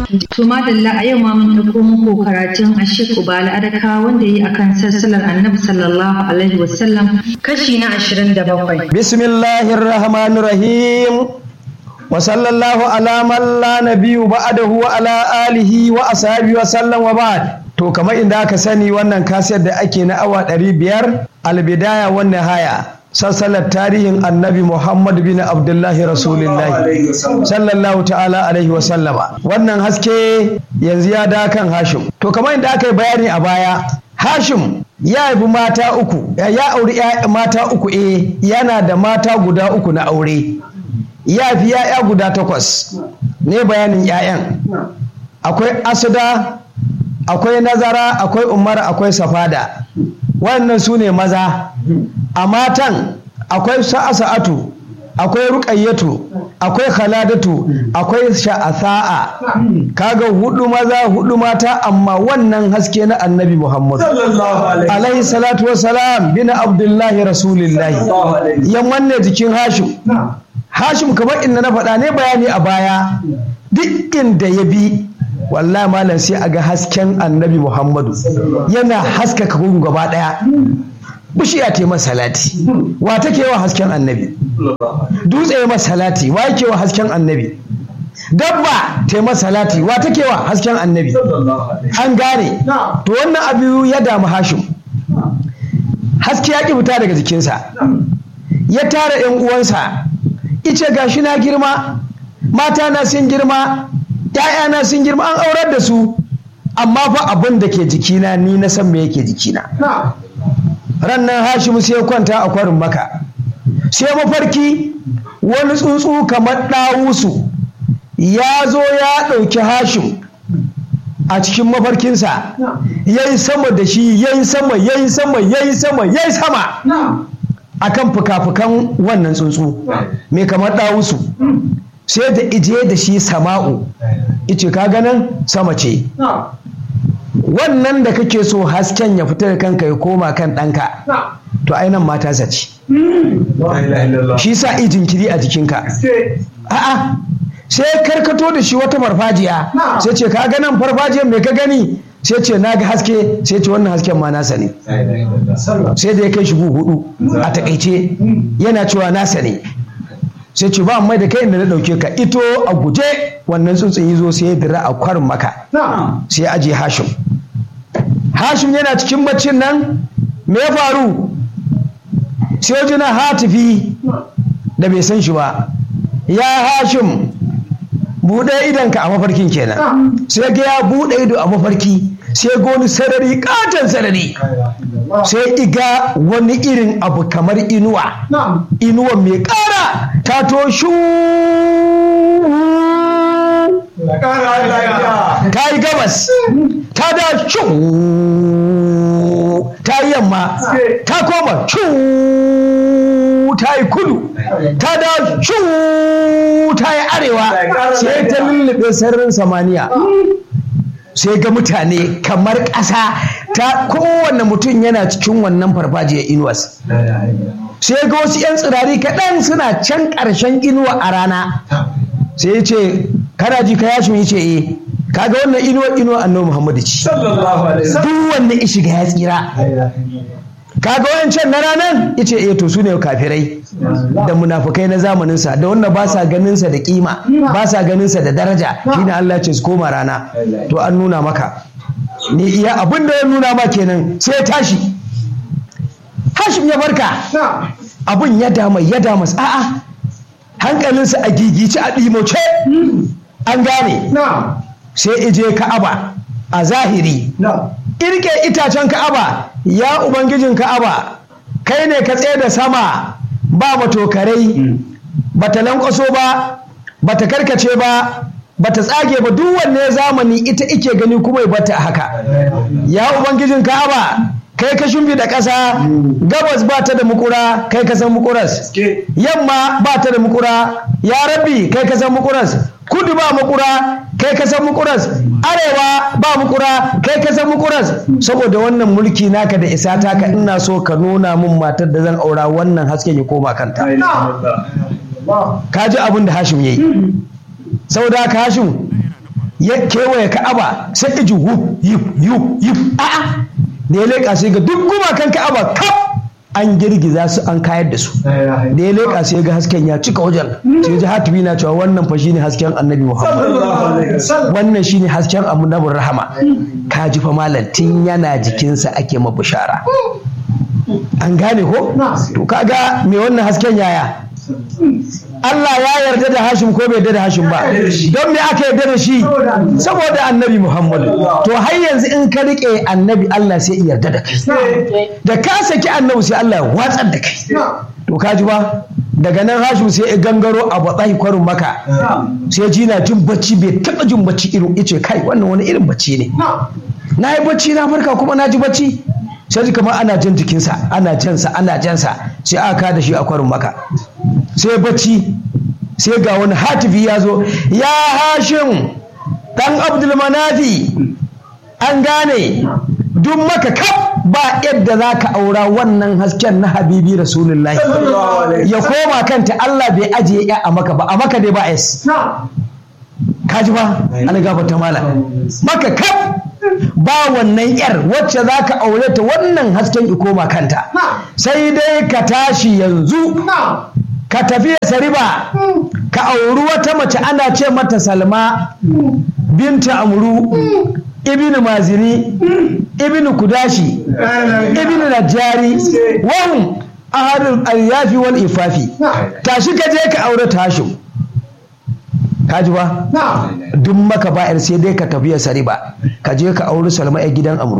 To madalla a yau ma mun ɗauko muku karatun Ashik Ubala Adaka wanda yi akan sassalar Annabi sallallahu alaihi wasallam kashi na 27. Bismillahir Rahmanir Rahim. Wa sallallahu ala man la nabiyyu ba'dahu wa ala alihi wa ashabihi wa sallam wa ba'd. To kamar inda aka sani wannan kasiyar da ake na awa ɗari biyar albidaya wannan haya sassalar tarihin annabi Muhammad bin Abdullahi Rasulullahi sallallahu ta'ala alaihi wa sallama wannan haske yanzu ya da kan Hashim to kamar inda aka yi bayani a baya Hashim ya haifi mata uku ya auri mata uku eh yana da mata guda uku na aure ya fi ya'ya guda takwas ne bayanin 'ya'yan akwai asuda akwai nazara akwai umar akwai safada wannan su ne maza a matan akwai sa'asa'atu akwai ruƙayyatu akwai khaladatu akwai sha'asa'a kaga hudu maza hudu mata amma wannan haske na annabi muhammad alaihi salatu wassalam bin abdullahi rasulillahi ya manne jikin hashim hashim kamar inda na faɗa ne bayani a baya duk inda ya bi wallahi malam sai a ga hasken annabi muhammadu yana haskaka gun gaba daya bishiya ta masa salati wa take wa hasken annabi dutse masa salati wa yake wa hasken annabi dabba ta masa salati wa take wa hasken annabi an gane to wannan abu ya damu hashim haske ya ki fita daga jikinsa ya tara yan uwansa ice gashi na girma mata na sun girma ‘ya'yana sun girma an aurar da su amma fa abin da ke jikina ni na san me yake jikina rannan hashimu sai kwanta a kwarin maka sai mafarki wani tsuntsu kamar ɗawusu ya zo ya ɗauki hashim a cikin mafarkinsa ya yi sama da shi ya yi sama ya yi sama ya yi sama ya yi sama akan fuka-fukan wannan tsuntsu mai kamar ɗawusu sai da ije da shi sama'u ice ka ganin sama ce wannan da kake so hasken ya fita da kanka ya koma kan ɗanka to ainihin mata zaci shi sa ijin kiri a jikinka a'a sai karkato da shi wata farfajiya sai ce ka ganin farfajiyar mai ka gani sai ce na ga haske sai ce wannan hasken ma nasa ne sai da ya kai shi hudu a takaice yana cewa nasa ne sai ce ba mai da kai inda na dauke ka ito a guje wannan tsuntsun yi zo sai ya dira a kwarin maka sai ya aje hashim hashim yana cikin baccin nan me ya faru sai jina hatifi da bai san shi ba ya hashim buɗe idonka a mafarkin kenan sai ga ya buɗe ido a mafarki sai ga wani sarari katon sarari sai iga wani irin abu kamar inuwa inuwa mai ƙara ta to shu ta yi gabas ta da shu ta yi yamma ta koma shu ta yi kudu ta da shu ta yi arewa sai ta lullube sararin samaniya sai ga mutane kamar ƙasa ta kowane mutum yana cikin wannan farfajiyar inuwas sai ga wasu 'yan tsirari kaɗan suna can ƙarshen inuwa a rana sai ya ce kana ji ka yashi ya ce eh kaga wannan inuwa inuwa annabi muhammadu ci duk wanda ya shiga ya tsira kaga wancan na ranar ya ce eh to su ne kafirai da munafukai na zamaninsa da wanda ba sa ganinsa da kima ba sa ganinsa da daraja shine Allah ce su koma rana to an nuna maka ni iya abin da ya nuna ma kenan sai ya tashi hashim ya barka abin ya dama ya dama a'a hankalinsa a gigice a ɗimoce an gane sai ije ka'aba a zahiri irke itacen ka'aba ya ubangijin ka'aba kai ne ka tsaye da sama ba matokarai ba ta lankwaso ba ba ta karkace ba ba ta tsage ba duk wanne zamani ita ike gani kuma ya bata haka ya ubangijin ka'aba kai ka shumbi da ƙasa gabas ba ta da mukura kai ka san mukuras yamma ba ta da mukura ya rabbi kai ka san mukuras kudu ba mukura kai ka san mukuras arewa ba mukura kai ka san mukuras saboda wannan mulki naka da isa taka ina so ka nuna min matar da zan aura wannan hasken ya koma kanta ka ji abin da hashim ya yi saboda haka hashim ya kewaye ka'aba sai iji wuf yif yuf yif a'a da ya leƙa sai ga duk gumakan ka'aba kaf an girgiza su an kayar da su da ya leƙa sai ga hasken ya cika wajen sai ji hatibi na cewa wannan fa shine hasken annabi muhammad wannan shine hasken annabin rahama ka ji fa malam tun yana jikinsa ake ma bishara an gane ko to kaga me wannan hasken yaya Allah ya yarda da Hashim ko bai yarda da Hashim ba don me aka yarda da shi saboda annabi Muhammad to har yanzu in ka rike annabi Allah sai ya yarda da kai da ka saki annabi sai Allah ya watsar da kai to ka ji ba daga nan Hashim sai ya gangaro a batsahi kwarin maka sai ji na jin bacci bai taba jin bacci irin ice kai wannan wani irin bacci ne na yi bacci na farka kuma na ji bacci sai ji kamar ana jan jikinsa ana jansa ana jansa sai aka da shi a kwarin maka sai bacci sai ga wani hatifi ya zo ya hashim dan abdulmanafi an gane duk maka kaf ba yadda za ka aura wannan hasken na habibi rasulullahi ya koma kanta Allah bai ajiye ya a maka ba a maka dai ba es kaji ba ana ta mala maka kaf ba wannan yar wacce za ka aure ta wannan hasken ikoma kanta sai dai ka tashi yanzu ka tafi sariba ka auri wata mace ana ce mata salma binta amru ibn mazini ibn kudashi ibn najari wahum ahadul alyafi wal ifafi tashi ka je ka aure tashin kaji ba duk maka ba'ir sai dai ka tafiya sariba ka je ka auri salma a gidan amru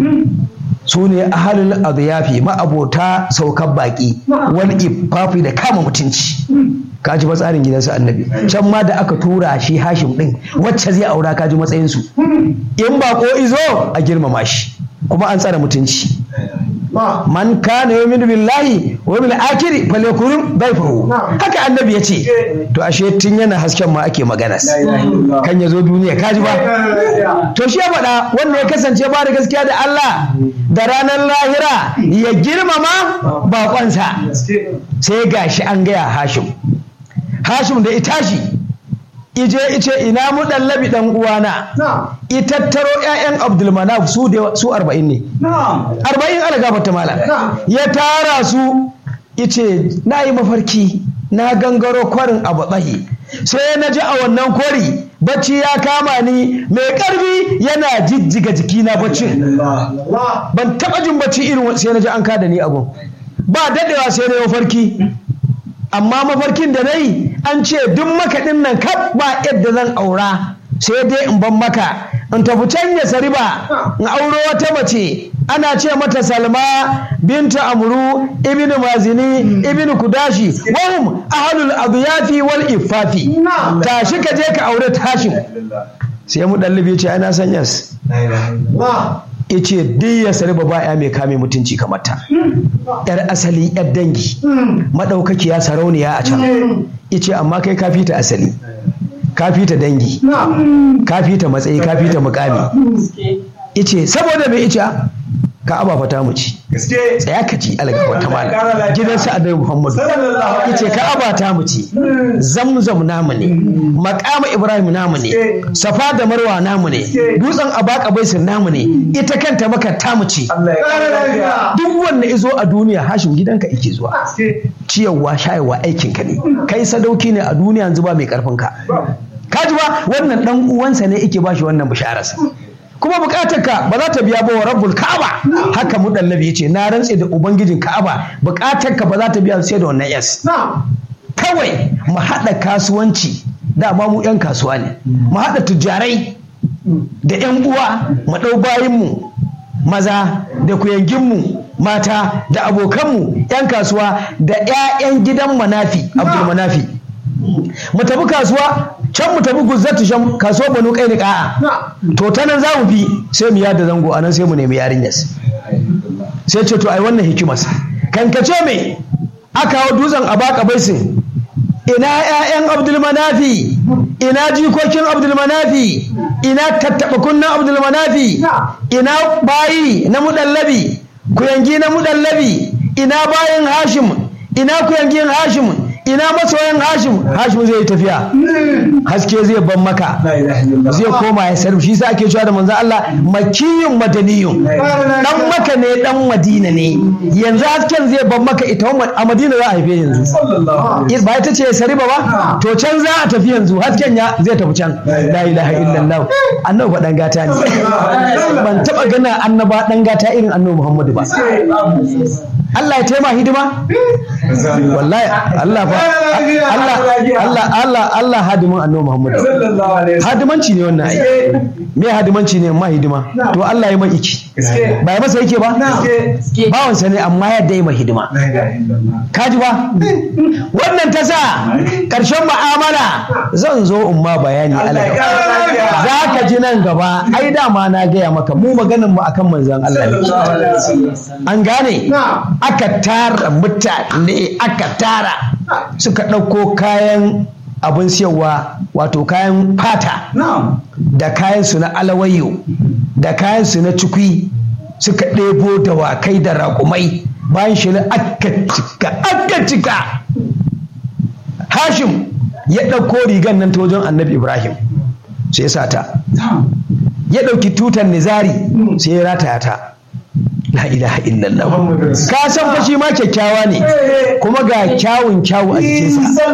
su ne ahalul adiyafi ma'abota saukan baki wani ifafi da kama mutunci kaji ba tsarin gidansu annabi can ma da aka tura shi hashim din wacce zai aura kaji matsayinsu in bako izo a girmama shi kuma an tsara mutunci man kana yu'minu billahi wa bil akhir falyakun dayfahu haka annabi ya ce to ashe tun yana hasken ma ake magana kan ya zo duniya kaji ba to shi ya faɗa wanda ya kasance ba da gaskiya da Allah da ranar lahira ya girmama bakonsa sai gashi an gaya Hashim Hashim da itashi ije ice ina mu dallabi dan uwana itattaro ƴaƴan Abdulmanaf su da su 40 ne 40 ala gafarta mala ya tara su ice na yi mafarki na gangaro kwarin abu tsahi sai na ji a wannan kwari bacci ya kama ni mai karfi yana jijjiga jikina baccin ban taba jin bacci irin sai na ji an kada ni abu ba dadewa sai na yi mafarki amma mafarkin da na yi an ce duk makaɗin nan kaf ba yadda zan aura sai dai in ban maka in tafi can ya sariba in auro wata mace ana ce mata salma binta amru ibn mazini ibn kudashi wahum ahlul adyafi wal ifafi tashi ka je ka aure tashin sai mu dallibi ce ana san yas ice duk ya sariba ba ya mai kame mutunci kamar ta yar asali yar dangi madaukakiya sarauniya a can ice amma kai ka fita asali ka fita dangi ka fita matsayi ka fita mukami ice saboda mai ice ka aba fata mu ci tsaya ka ci algaba ta mala gidan sa annabi muhammadu yace ka aba ta mu ci zamzam namu ne maqama ibrahim namu ne safa da marwa namu ne dutsen abaka baisir namu ne ita kanta maka ta mu ci duk wanda izo a duniya hashim gidanka yake zuwa ciyarwa shayarwa aikin ka ne kai sadauki ne a duniya yanzu ba mai karfin ka kaji ba wannan dan uwansa ne yake bashi wannan bishararsa kuma bukatar ka ba za ta biya ba wa rabbul ka'aba haka mudallabi yace na rantse da ubangijin ka'aba bukatar ka ba za ta biya sai da wannan yas kawai mu haɗa kasuwanci dama mu yan kasuwa ne mu haɗa tujjarai da yan uwa mu ɗau bayinmu maza da kuyanginmu mata da abokanmu yan kasuwa da 'ya'yan gidan manafi abdul manafi mu tafi kasuwa can mu tafi guzzatu shan kasuwar banu kai ni ka'a to ta nan za mu bi sai mu yada zango a nan sai mu nemi yarinyar sai ce to ai wannan hikimas kankace me aka hau dutsen a baka baisin ina ƴaƴan abdulmanafi ina jikokin abdulmanafi ina tattaɓa kunnan abdulmanafi ina bayi na mudallabi kuyangi na mudallabi ina bayin hashim ina kuyangin hashim ina masoyan hashim hashim zai yi tafiya haske zai ban maka zai koma ya sarfi shi sa ake cewa da manzo Allah makiyun madaniyun dan maka ne dan madina ne yanzu hasken zai ban maka ita a madina za a haife yanzu ba ita ce sariba ba to can za a tafi yanzu hasken ya zai tafi can la ilaha illallah annabi fa dan gata ne ban taba gana annaba dan gata irin annabi Muhammadu ba Allah ya taima hidima wallahi Allah fa Allah Allah Allah Allah hadimin annabi Muhammadu hadimanci ne wannan ai me hadimanci ne ma hidima to Allah ya mai iki ba ya masa yake ba bawansa ne amma ya dai mai hidima kaji ba wannan ta sa karshen mu'amala zan zo in ma bayani Allah za ka ji nan gaba ai dama na gaya maka mu maganin mu akan manzon Allah ne an gane aka tara mutane aka tara suka ɗauko kayan abin siyarwa wato kayan fata da kayan su na alawayo da kayan su na cikwi suka ɗebo dawakai da raƙumai bayan shi aka cika aka cika hashim ya ɗauko rigan nan ta wajen annabi ibrahim sai ya ta ya ɗauki tutar nizari sai ya rataya ta la ilaha illallah ka san fa shi ma kyakkyawa ne kuma ga kyawun kyawu a jikinsa